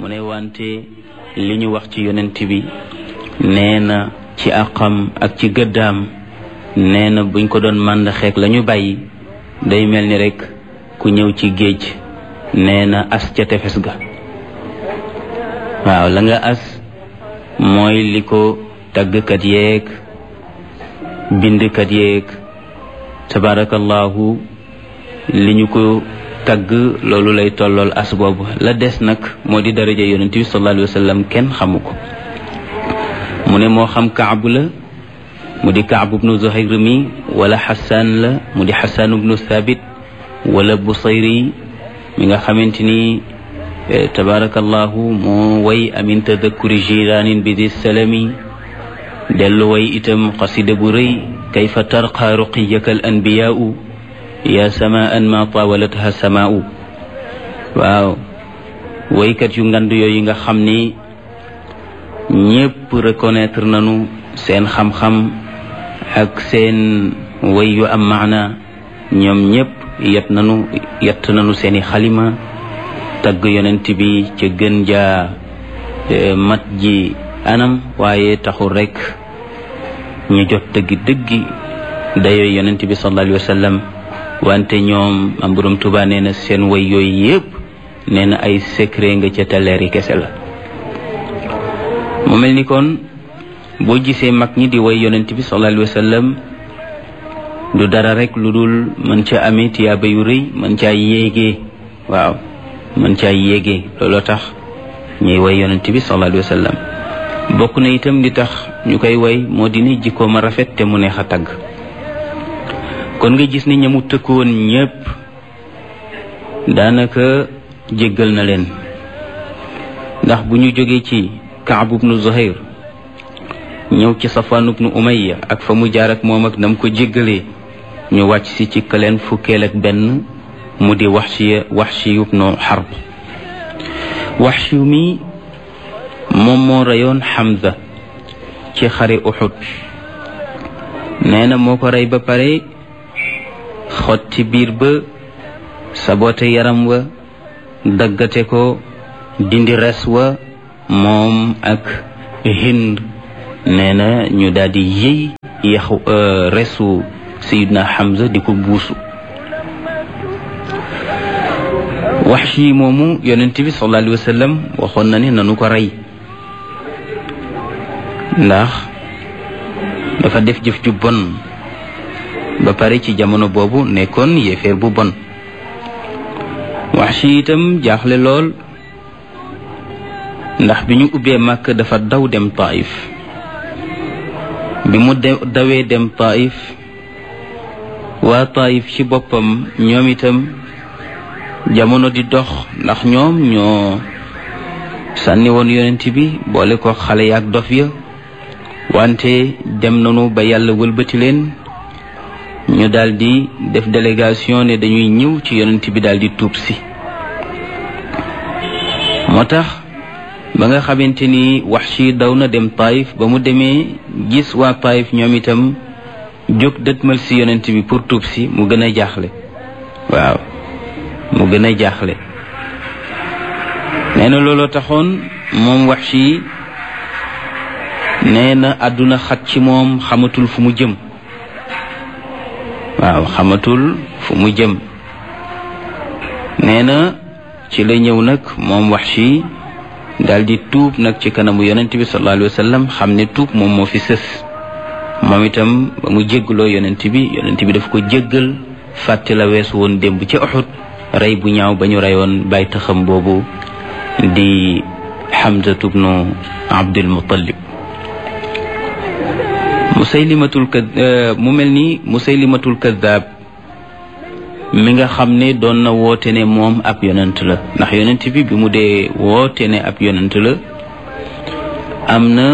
mu ne wante li ñu wax ci yonent bi nee na ci àqam ak ci gëddaam nee na buñ ko doon mànd xeek la ñu bàyyi day mel ni rek ku ñëw ci géej nee na as ca tefes ga waaw la nga as mooy li ko tàggkat yeeg bindkat yeeg tabarakallahu li ñu ko tagg loolu lay tollool as boobu la des nag moo di daraja yonent bi sallallahu alayhi wa sallam kenn xamu ko mu ne moo xam kaabu la mu di kaabu bnu zuhayr mi wala xasaan la mu di xasaan bnu thabit wala busayri mi nga xamante ni tabarakallahu moo way amin tadakkuri jiraanin bi di salami dellu way itam xasida bu rëy kayfa tarqa ruqiyaka al anbiyaau ya samaan ma tawalatha samaau waaw waykat yu ngand yooyu nga xam ni ñépp reconnaître nañu seen xam-xam ak seen way yu am maana ñoom ñépp yet nañu yett nañu seeni xalima tagg yonent bi ca gën jaa mat ji anam waaye taxul rekk ñu jot dëggi dëggi dayoo yonent bi sallallahu alayhi wa sallam wante ñoom am borom Tuuba nee na seen way yooyu yépp nee na ay secret nga ca taleeri kese la mu mel ni kon boo gisee mag ñi di way yonent bi sallallahu alayhi wa sallam du dara rek lu dul mën ca amee tiyaaba yu rëy mën caa yéegee waaw mën caa yéegee looloo tax ñuy way yonent bi sallallahu alayhi wa sallam bokk na itam li tax ñu koy way moo di ni jikkoom a rafet te mu neex a tagg kon nga gis ni ñamu tëkkoon ñépp daanaka jéggal na leen ndax bu ñu jógee ci Kaab ibnu Zuhayr ñëw ci Safwaan ibnu Umayya ak fa mu jaar ak moom ak nam ko jéggalee ñu wàcc si ci kaleen fukkeel ak benn mu di Waxshi Waxshi ibnu Harb Waxshi mi moom moo reyoon Hamza ci xare Uhud nee na moo ko rey ba pare xotti biir ba sabote yaram wa daggate ko dindi res wa moom ak Hind nee na ñu daldi yëy yaxu resu Sayidna Hamza di ko buusu Waxshi moomu yonent bi sallallahu alayhi wa sallam waxoon na ne nanu ko rey ndax dafa def jëf ju bon ba pare ci jamono boobu nekkoon yéeféer bu bon Waxshi itam jaaxle lool ndax bi ñu ubbee màkk dafa daw dem Taif bi mu dawee dem Taif waa Taif ci boppam ñoom itam jamono di dox ndax ñoom ñoo sànni woon yonent bi boole ko xale yaak dof ya wante dem nañu ba yàlla wëlbati leen ñu daldi def délégation ne dañuy ñëw ci yonent bi daldi tuub si moo tax ba nga xamante ni Waxshi daw na dem Taif ba mu demee gis waa Taif ñoom itam jóg dëtmal si yonent bi pour tuub si mu gën a jaaxle waaw mu gën a jaaxle nee na looloo taxoon moom Waxshi nee na àdduna xat ci moom xamatul fu mu jëm waaw xamatul fu mu jëm nee na ci la ñëw nag moom Waxshi daldi tuub nag ci kanamu yonent bi sallallahu alayhi wa sallam xam ne tuub moom moo fi sës moom itam ba mu jéggaloo yonent bi yonent bi daf ko jéggal fàtte la weesu woon démb ci Uhud rey bu ñaaw ba ñu reyoon bàyyi taxam boobu di Hamzatu bnu Abdul Muttalib musaylimatul ka mu mel ni musaylimatul kaddaab mi nga xam ne doon na woote ne moom ab yonent la ndax yonent bi bi mu dee woote ne ab yonent la am na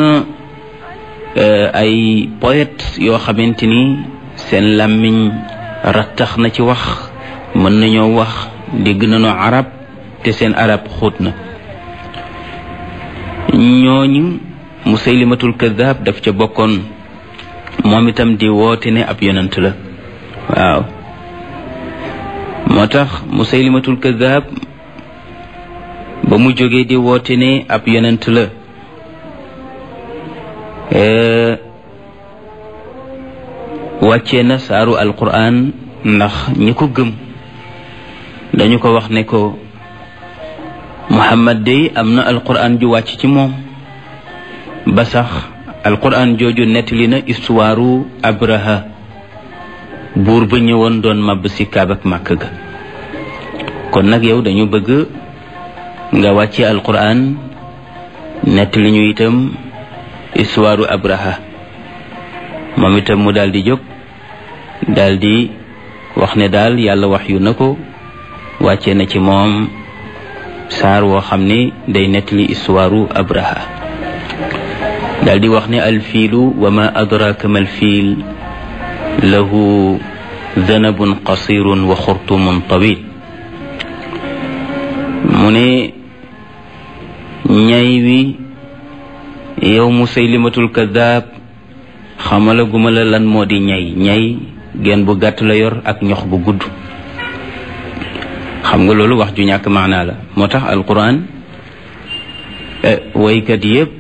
ay poète yoo xamante ni seen làmmiñ rattax na ci wax mën nañoo wax dégg nañu arab te seen arab xóot na ñooñu musaylimatul kaddaab daf ca bokkoon moom itam di woote ne ab yonent la waaw moo tax musaylimatul kaddaab ba mu jógee di woote ne ab yonent la wàccee na saaru alquran ndax ñi ko gëm dañu ko wax ne ko muhammad day am na alquran ju wàcc ci moom ba sax alquran jooju nettali na istuwaaru abraha buur ba ñëwoon doon màbb si kaab ak màkk ga kon nag yow dañu bëgg nga wàcce alquran nettali ñu itam istuwaaru abraha moom itam mu daal di jóg daal di wax ne daal yàlla wax yu na ko wàcce na ci moom saar woo xam ne day nettali istuwaaru abraha daal di wax ne alfiilu wa ma adraka ma alfiil lahu danabun qasirun wa xurtumun tawil mu ne ñay wi yow musaylimatul kadaab xamala guma la lan moo di ñay ñay genn bu gàtt la yor ak ñox bu gudd xam nga loolu wax ju ñàkk maanaa la moo tax alquran waykat yépp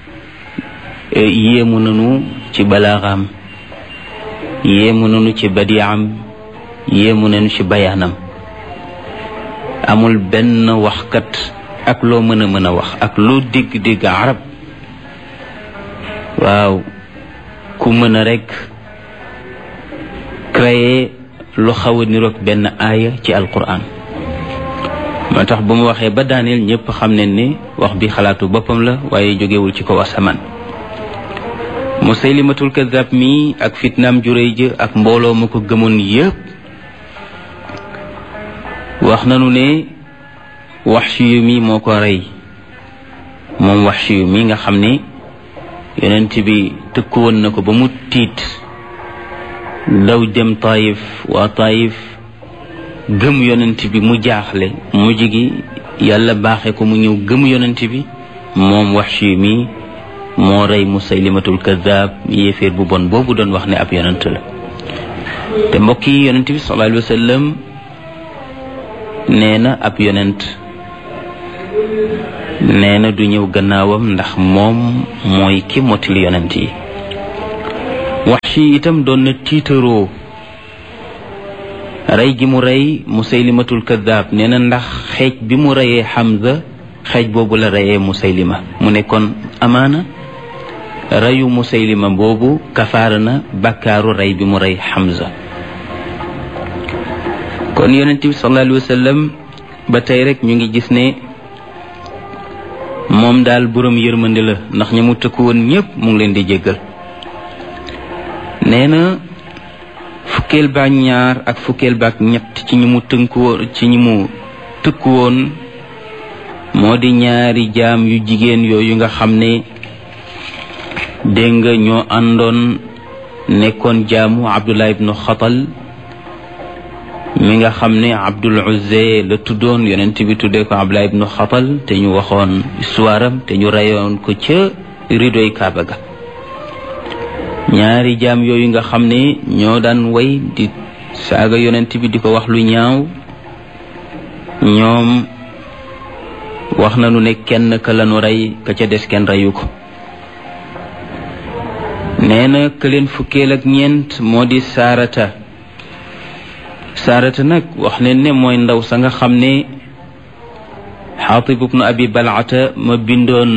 yéemu nanu ci balaaxam yéemu nanu ci badiam yéemu nanu ci bayaanam amul benn waxkat ak loo mën a mën a wax ak loo dégg-dégg arab waaw ku mën a rekk créer lu xaw a niroog benn aaya ci alquran moo tax bu mu waxee ba daaneel ñëpp xam ne ni wax bi xalaatu boppam la waaye jógewul ci kaw asamaan musaylimatul kadab mi ak fitnaam juréy jë ak mbooloo ma ko gëmoon yépp wax nanu ne Waxshi mi moo ko rey moom Waxshi mi nga xam ne yonent bi tëkku woon na ko ba mu tiit daw dem Taayif waa Taayif gëm yonent bi mu jaaxle mujj gi yàlla baaxe ko mu ñëw gëm yonent bi moom Waxshi mi moo rey Musaylimatul Kaddaab yéeféer bu bon boobu doon wax ne ab yonent la te mbokk yi yonent bi sallallahu alayhi wa sallam nee na ab yonent nee na du ñëw gannaawam ndax moom mooy ki mottali yonent yi Waxshi itam doon na tiitaroo rey gi mu rey Musaylimatul Kaddaab nee na ndax xeej bi mu reyee Hamza xeej boobu la reyee Musaylima mu ne kon amaana reyu Musaylima boobu kafaara na bakkaaru rey bi mu rey Hamza kon yonent bi sallallahu alayhi wa sallam ba tey rek ñu ngi gis ne moom daal boroom yërmande la ndax ña mu tëkku woon ñépp mu ngi leen di jéggal nee na fukkeel baak ñaar ak fukkeel baak ñett ci ñi mu tënku woon ci ñi mu tëkku woon moo di ñaari jaam yu jigéen yooyu nga xam ne dégg nga ñoo àndoon nekkoon jaamu Abdullah ibnu Xatal mi nga xam ne Abdul Uzza la tuddoon yonent bi tuddee ko Abdullah ibnu Xatal te ñu waxoon histoire am te ñu reyoon ko ca ridoy Kaaba ga ñaari jaam yooyu nga xam ne ñoo daan way di saaga yonent bi di ko wax lu ñaaw ñoom wax nañu ne kenn ka lañu rey ka ca des kenn reyu ko nee na ka leen fukkeel ak ñeent moo di saarata saarata nag wax leen ne mooy ndaw sa nga xam ne xaatib ibnu abi balata ma bindoon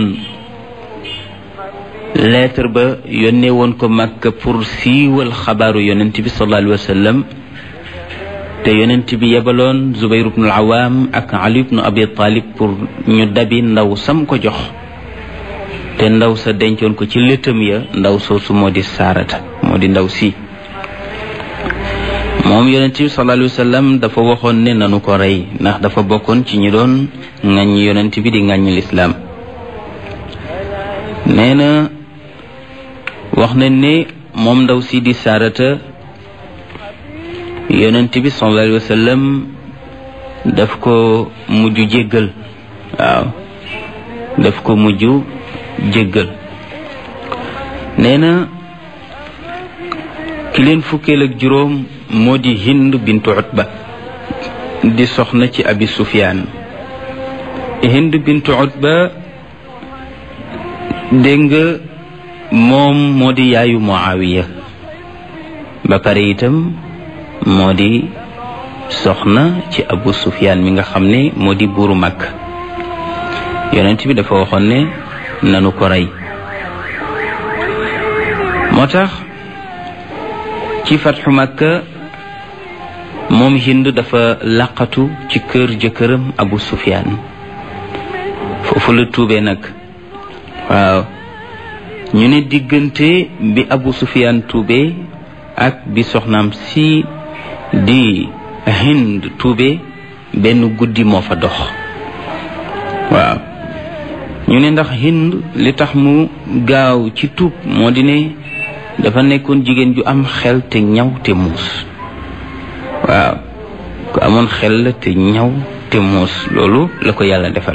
lettre ba yónnee woon ko Makka pour siiwal xabaaru yonent bi sallallahu alayhi wa sallam te yonent bi yebaloon Zubayr ibnu al-Awaam ak Ali ibnu Abi Talib pour ñu dabi ndaw sam ko jox te ndaw sa dencoon ko ci lëtëm ya ndaw soosu moo di saarata moo di ndaw si moom yonent bi sallallahu alayhi wa sallam dafa waxoon ne nanu ko rey ndax dafa bokkoon ci ñi doon ŋàññ yonent bi di ŋàññ lislaam nee na wax nañ ne moom ndaw si di saarata yonent bi sallallahu alayhi wa sallam daf ko mujj jéggal waaw daf ko mujj jéggal nee na ki leen fukkeel ak juróom moo di hind bintu utba di soxna ci abi sufyaan hind bintu utba dégg nga moom moo di yaayu muawiya ba pare itam moo di soxna ci abu sufyaan mi nga xam ne moo di buuru màkk yonent bi dafa waxoon ne nanu ko rey moo tax ci fatxu màkka moom hind dafa laqatu ci kër jëkkëram abu sufyaan foofu la tuubee nag waaw ñu ne diggante bi abu sufyaan tuubee ak bi soxnaam si di hind tuubee benn guddi moo fa dox waaw ñu ne ndax hind li tax mu gaaw ci tuub moo di ne dafa nekkoon jigéen ju am xel te ñaw te muus waaw ku amoon xel la te ñaw te muus loolu la ko yàlla defal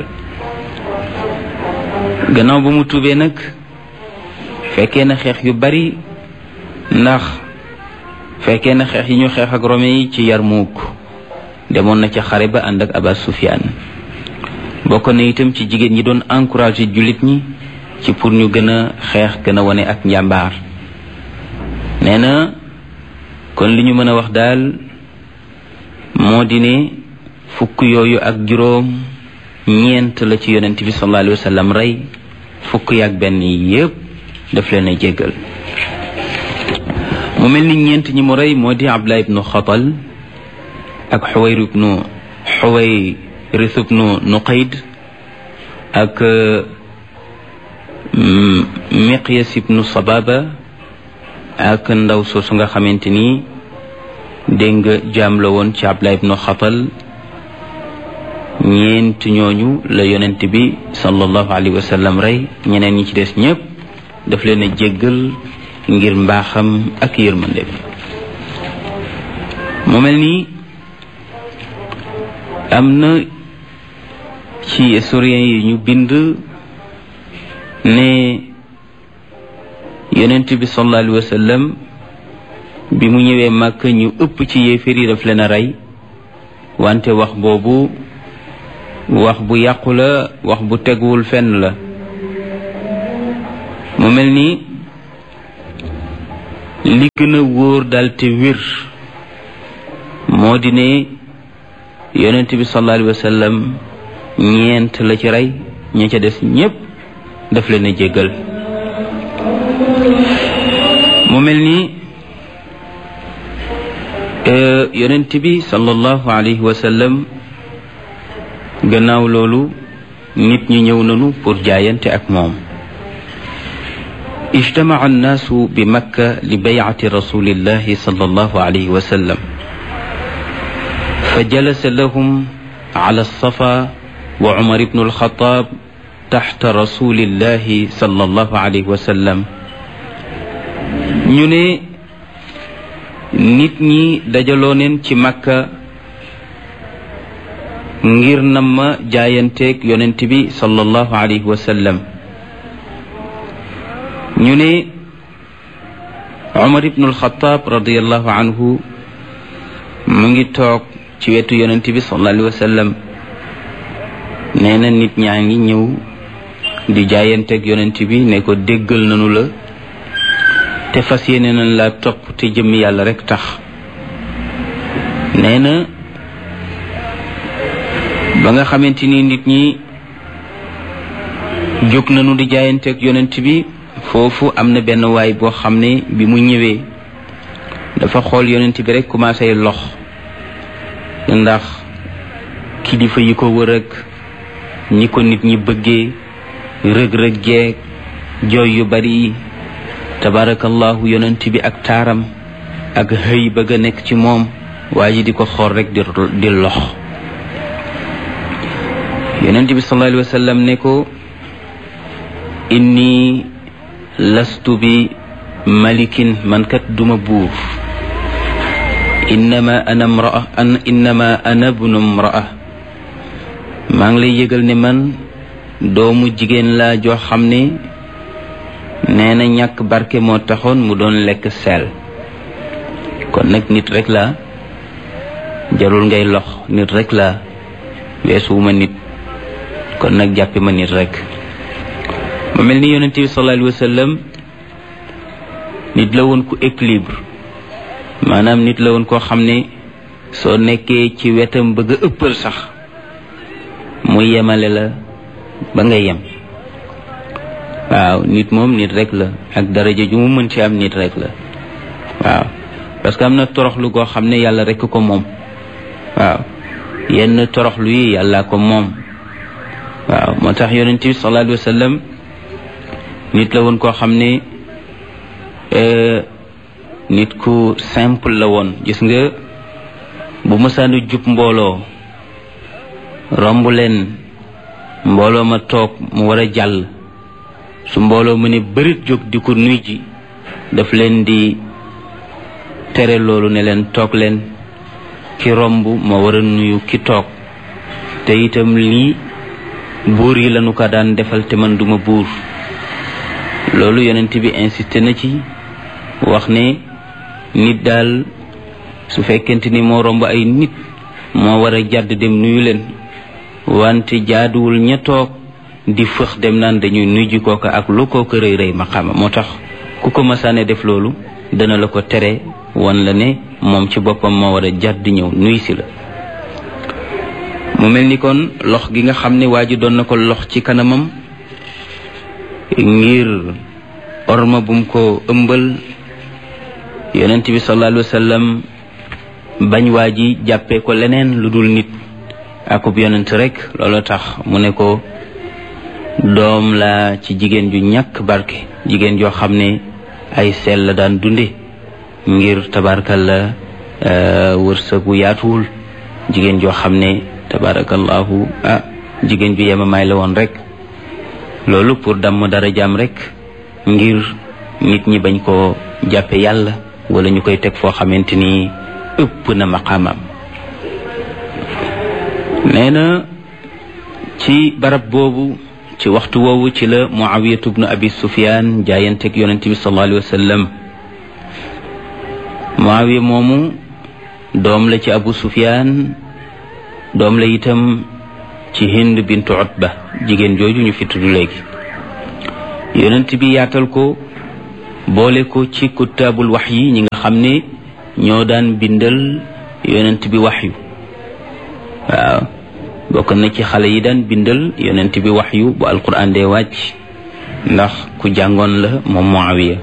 gannaaw ba mu tuubee nag fekkee na xeex yu bari ndax fekkee na xeex yi ñu xeex ak rome yi ci Yarmuk demoon na ca xare ba ànd ak Aba Sufyaan bokk na itam ci jigéen ñi doon encouragé jullit ñi ci pour ñu gën a xeex gën a wane ak njàmbaar nee na kon li ñu mën a wax daal moo di ne fukk yooyu ak juróom ñeent la ci yonent bi sallallahu alayhi wa sallam rey fukk yi ak benn yépp daf leen a jéggal mu mel ni ñeent ñi mu rey moo di Abdullah ibnu Xatal ak Xuwayr ibnu Xuwayris ibnu Nuqayd ak Miqyas ibnu Sababa ak ndaw soosu nga xamante ni dégg nga jaam la woon ci Abdullah ibnu Xatal ñeent ñooñu la yonent bi sallallahu alayhi wa sallam rey ñeneen ñi ci des ñépp daf leen a jéggal ngir mbaaxam ak yërmande mu mel ni am na ci historien yi ñu bind ne yonent bi sallallahu alayhi wa sallam bi mu ñëwee màkk ñu ëpp ci yéeféer yi daf leen a rey wante wax boobu wax bu yàqu la wax bu teguwul fenn la mu mel ni li gën a wóor dal te wér moo di ne yonent bi sallallahu alayhi wa sallam ñeent la ci rey ña ca des ñépp daf leen a jéggal mu mel ni yonent bi sallallahu alayhi wa sallam gannaaw loolu nit ñi ñëw nañu pour jaayante ak moom ijtamaca annaasu bi makka li baycati rasulillahi sallallahu alayhi wa sallam fa jalasa lahum ala alsafa wa cumar ibnu alxataab taxta rasulillahi sallallahu alayhi wa sallam ñu ne nit ñi dajaloo neen ci makka ngir nam ma jaayanteeg yonent bi sallallahu alayhi wa sallam ñu ne Umar ibnu alxataab radiallahu anhu mu ngi toog ci wetu yonent bi sallallahu alayhi wa sallam nee na nit ñaa ngi ñëw di jaayanteeg yonent bi ne ko déggal nanu la te fas yéene nañ la topp te jëmmi yàlla rek tax nee na ba nga xamante ni nit ñi jóg nañu di jaayanteeg yonent bi foofu am na benn waay boo xam ne bi mu ñëwee dafa xool yonent bi rek commencé lox ndax kilifa yi ko wër ak ñi ko nit ñi bëggee rëg-rëg jeeg jooy yu bari tabarakallahu yonent bi ak taaram ak xëy bëgg a nekk ci moom waa ji di ko xool rek di di lox yonent bi sallallahu alayhi wa sallam ne ko inni lastu bi malikin man kat duma buur innama ana mraa an innama ana bnu mraa maa ngi lay yëgal ne man doomu jigéen laa joo xam ne nee na ñàkk barke moo taxoon mu doon lekk seel kon nag nit rek la jarul ngay lox nit rek la weesuwuma nit kon nag jàppe ma nit rek mu mel ni yonente bi sallallahu alayhi wa sallam nit la woon ku équilibre maanaam nit la woon koo xam ne soo nekkee ci wetam bëgg a ëppal sax mu yemale la ba nga yem waaw nit moom nit rek la ak daraja ju mu mën ci am nit rek la waaw parce que am na toroxlu goo xam ne yàlla rek ko moom waaw yenn toroxlu yi yàlla ko moom waaw moo tax yonent bi sallallahu alayhi wa sallam nit la woon koo xam ne nit ku simple la woon gis nga bu mësaanu jub mbooloo romb leen mbooloo ma toog mu war a jàll su mbooloo mu ne bërit jóg di ko nuy ji daf leen di tere loolu ne leen toog leen ki romb moo war a nuyu ki toog te itam lii buur yi lañu ko daan defal te man duma buur loolu yonent bi insisté na ci wax ne nit daal su fekkente ni moo romb ay nit moo war a jàdd dem nuyu leen wante jaaduwul ña toog di fëx dem naan dañuy nuy ji kooka ak lu kooka rëy rëy maqaama moo tax ku ko masaane def loolu dana la ko tere wan la ne moom ci boppam moo war a jàdd ñëw nuy si la mu mel ni kon lox gi nga xam ne waa ji doon na ko lox ci kanamam ngir orma bum ko ëmbal yonent bi sallallahu alayhi wa sallam bañ waa ji jàppee ko leneen lu dul nit akub yonent rek loolu tax mu ne ko doom la ci jigéen ju ñàkk barke jigéen joo xam ne ay seel la daan dunde ngir tabarkalla wërsëgu yaatuwul jigéen joo xam ne tabarakallahu ah jigéen ju yemamaay la woon rek loolu pour damm dara jaam rek ngir nit ñi bañ koo jàppe yàlla wala ñu koy teg foo xamante ni ëpp na maqaamam nee na ci barab boobu ci waxtu woowu ci la muawiyatu bnu abi sufyaan jaayanteeg yonente bi sallallahu alayhi wa sallam muawiya moomu doom la ci abu sufyaan doom la itam ci hind bintu utba jigéen jooju ñu fi tudd léegi yonent bi yaatal ko boole ko ci kuttaabul wax yi ñi nga xam ne ñoo daan bindal yonent bi wax yu waaw bokk na ci xale yi daan bindal yonent bi wax yu bu alquran dee wàcc ndax ku jàngoon la moom Muawiya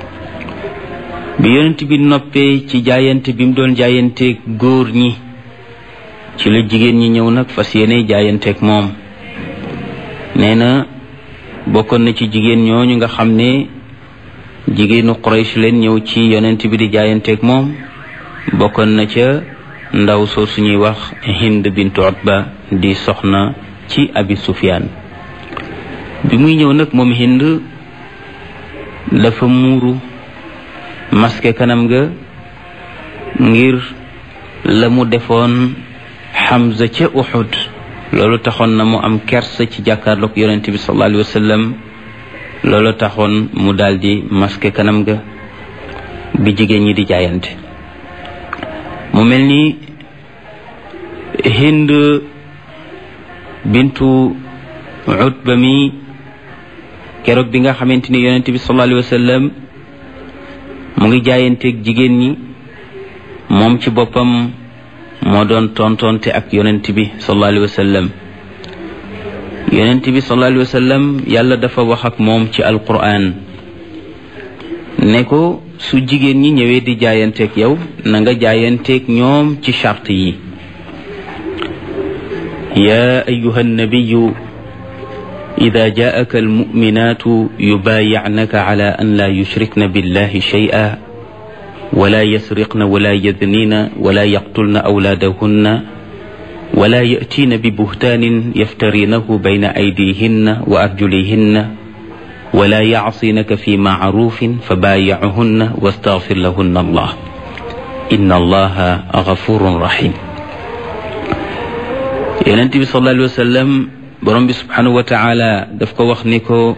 bi yonent bi noppee ci jaayante bi mu doon jaayante góor ñi ci la jigéen ñi ñëw nag fas yéene jaayanteeg moom nee na bokkoon na ci jigéen ñooñu nga xam ne jigéenu Quraysh leen ñëw ci yonent bi di jaayanteeg moom bokkoon na ca ndaw soo suñuy wax Hind bintu Utba di soxna ci Abi Sufyaan bi muy ñëw nag moom Hind dafa muuru maske kanam ga ngir la mu defoon Hamza ca Uhud loolu taxoon na mu am kersa ci jàkkaarloog yonent bi sallallahu alayhi wa sallam loolu taxoon mu daldi maske kanam ga bi jigéen ñi di jaayante mu mel ni Hind bintu Utba mi keroog bi nga xamante ni yonent bi sallallahu alayhi wa sallam mu ngi jaayanteeg jigéen ñi moom ci boppam moo doon tontonte ak yonent bi sallallahu alayhi wa sallam yonent bi sallallahu alayhi wa sallam yàlla dafa wax ak moom ci alquran ne ko su jigéen ñi ñëwee di jaayanteeg yow na nga jaayanteeg ñoom ci charte yi ya ayuha nabiyu ida jaaka almuminatu yubaayicnaka ala an la yushrikna billahi shay'a ولا يسرقن ولا يذنين ولا يقتلن أولادهن ولا يأتين ببهتان يفترينه بين أيديهن وأرجلهن ولا يعصينك في معروف فبايعهن واستغفر لهن الله إن الله غفور رحيم yonent bi sallallahu alayhi wa sallam borom bi subhanahu wa taala daf ko wax ni ko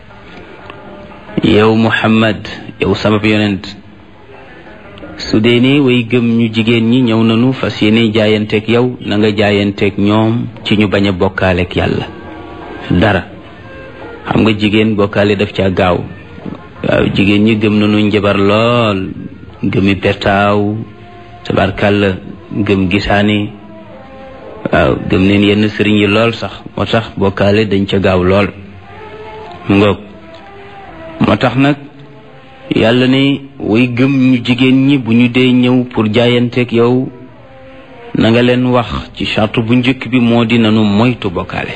yow Muhammad yow sama yonent su dee ne way gëm ñu jigéen ñi ñëw nañu fas yéene jaayanteeg yow na nga jaayanteeg ñoom ci ñu bañ a bokkaaleeg yàlla dara xam nga jigéen bokkaale daf caa gaaw waaw jigéen ñi gëm nañu njabar lool gëmi pertaaw tabarkàlla gëm gisaani waaw gëm neen yenn sëriñ yi lool sax moo tax bokkaale dañ ca gaaw lool mu ngoog moo tax nag yàlla ne way gëm ñu jigéen ñi bu ñu dee ñëw pour jaayanteeg yow na nga leen wax ci charte bu njëkk bi moo di nanu moytu bokkaale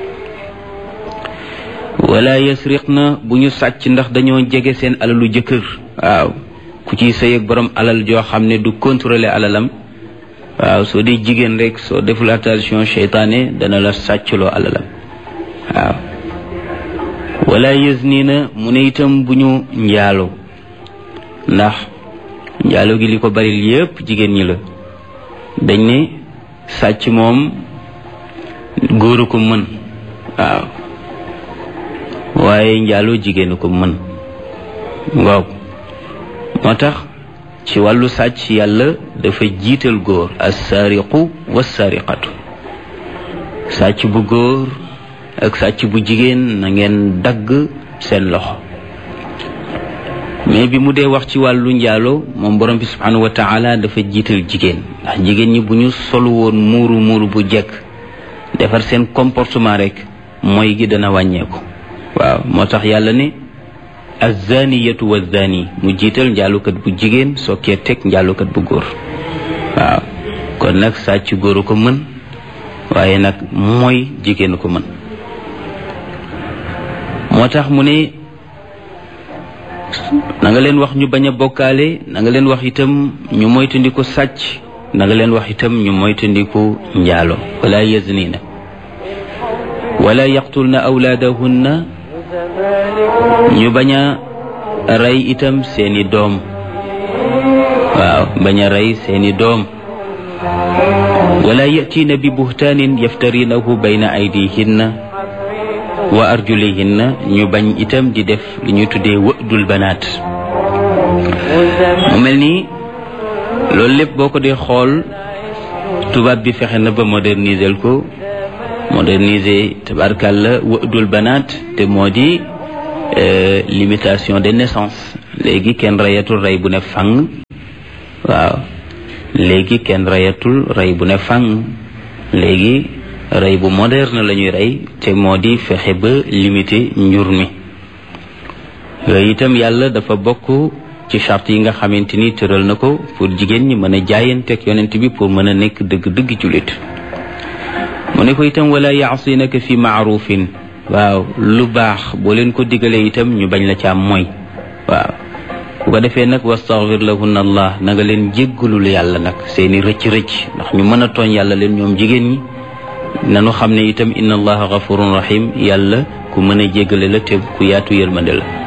wala yasriq na bu ñu sàcc ndax dañoo jege seen alalu jëkkër waaw ku ciy sëy ak borom alal joo xam ne du contrôler alalam waaw soo dee jigéen rek soo deful attention seytaane dana la sàccloo alalam waaw wala yazni na mu ne itam bu ñu njaalo ndax njaalo gi li ko baril yépp jigéen ñi la dañ ne sàcc moom góoru ko mën waaw waaye njaaloo jigéenu ko mën ngoob moo tax ci wàllu sàcc yàlla dafa jiital góor assaariqu wassaariqatu sàcc bu góor ak sàcc bu jigéen na ngeen dagg seen loxo mais bi mu dee wax ci wàllu njaalo moom borom bi subhanahu wa taala dafa jiital jigéen ndax jigéen ñi bu ñu solu woon muuru muuru bu jekk defar seen comportement rek mooy gi dana wàññeeku waaw moo tax yàlla ne azaniyatu wazani mu jiital njaalukat bu jigéen sokkee teg njaalukat bu góor waaw kon nag sàcc góoru ko mën waaye nag mooy jigéenu ko mën moo tax mu ne na nga leen wax ñu bañ a bokkaale na nga leen wax itam ñu moytandiku sàcc na nga leen wax itam ñu moytandiku njaalo wala yaznina wala yaqtulna awlaadahunna ñu bañ a rey itam seeni doom waaw bañ a rey seeni doom wala yatiina bi buhtaanin yaftarinahu bayna aydihinna wa arjulihinna ñu bañ itam di def li ñuy tuddee wëdul banaat mu mel ni loolu lépp boo ko dee xool tubaab bi fexe na ba moderniser ko moderniser tabarkàlla wëdul banaat te moo di limitation de naissance léegi kenn reyatul rey bu ne fang waaw léegi kenn reyatul rey bu ne fang léegi rey bu moderne la ñuy rey te moo di fexe ba limiter njur mi yooyu itam yàlla dafa bokk ci charte yi nga xamante ni tëral na ko pour jigéen ñi mën a jaayanteeg yonent bi pour mën a nekk dëgg-dëgg jullit mu ne ko itam wala yaasinaka fi maarufin waaw lu baax boo leen ko digalee itam ñu bañ la ca am mooy waaw bu ko defee nag wastaghfir lahunna allah na nga leen jéggalul yàlla nag seeni rëcc-rëcc ndax ñu mën a tooñ yàlla leen ñoom jigéen ñi nanu xam ne itam inna allaha ghafurun rahim yàlla ku mën a jéggale la te ku yaatu yërmande la